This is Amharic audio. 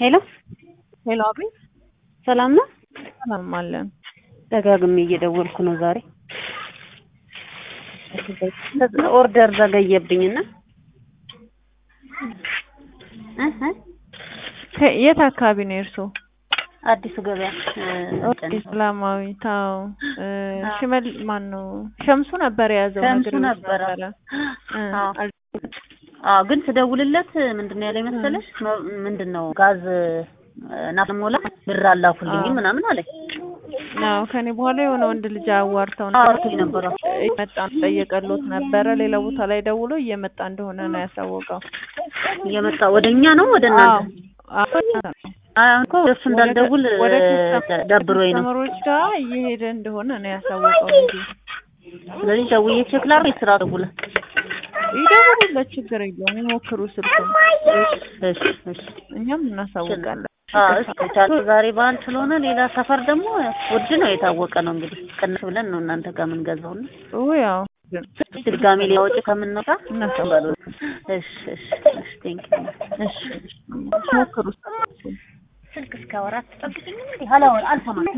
ሄሎ ሄሎ፣ አቤት። ሰላም ነው? ሰላም አለን። ደጋግሜ እየደወልኩ ነው ዛሬ ኦርደር ዘገየብኝና እህ ከ- የት አካባቢ ነው የእርስዎ? አዲሱ ገበያ እ፣ ሰላማዊ ታው ሽመል ማን ነው? ሸምሱ ነበር የያዘው ሸምሱ ነግሬዎት ነበረ። ነበረ። እ፣ አዎ። አል- አዎ ግን ስደውልለት ምንድን ነው ያለኝ መሰለሽ መ- ምንድን ነው ጋዝ ናፍሞላ ብር አላኩልኝ አዎ። ምናምን አለኝ። አዎ ከኔ በኋላ የሆነ ወንድ ልጅ አዋርተው አውርቶኝ ነበረ። እየመጣ ጠየቀሎት ነበረ። ሌላ ቦታ ላይ ደውሎ እየመጣ እንደሆነ ነው ያሳወቀው። እየመጣ ወደ እኛ ነው ወደ እናንተ? አዎ አሁን እኮ ወደ እሱ እንዳልደውል ወደ እ፣ ደብሮኝ ነው። ከስተመሮች ጋር እየሄደ እንደሆነ ነው ያሳወቀው ልጁ። ስለዚህ ደውዬ ቼክ ላድርግ ስራ ደውለ ይደውሉለት፣ ችግር የለውም ይሞክሩ ስልኩን፣ እሺ እሺ እኛም እናሳውቃለን። አዎ እስኪ ቻሉ ዛሬ በዓል ስለሆነ ሌላ ሰፈር ደግሞ ውድ ነው የታወቀ ነው እንግዲህ ቅንስ ብለን ነው እናንተ ጋር የምንገዛው እና ኦ ያው ግን ድጋሜ ሌላ ወጪ ከምንወጣ እናሳውቃለን። እሺ እሺ እሺ ቴንክ ዩ እሺ ሞክሩ ስልኩን። ስልክ እስከ አወራት ጠብቂኝ እንዴ ሀላወር አልሰማም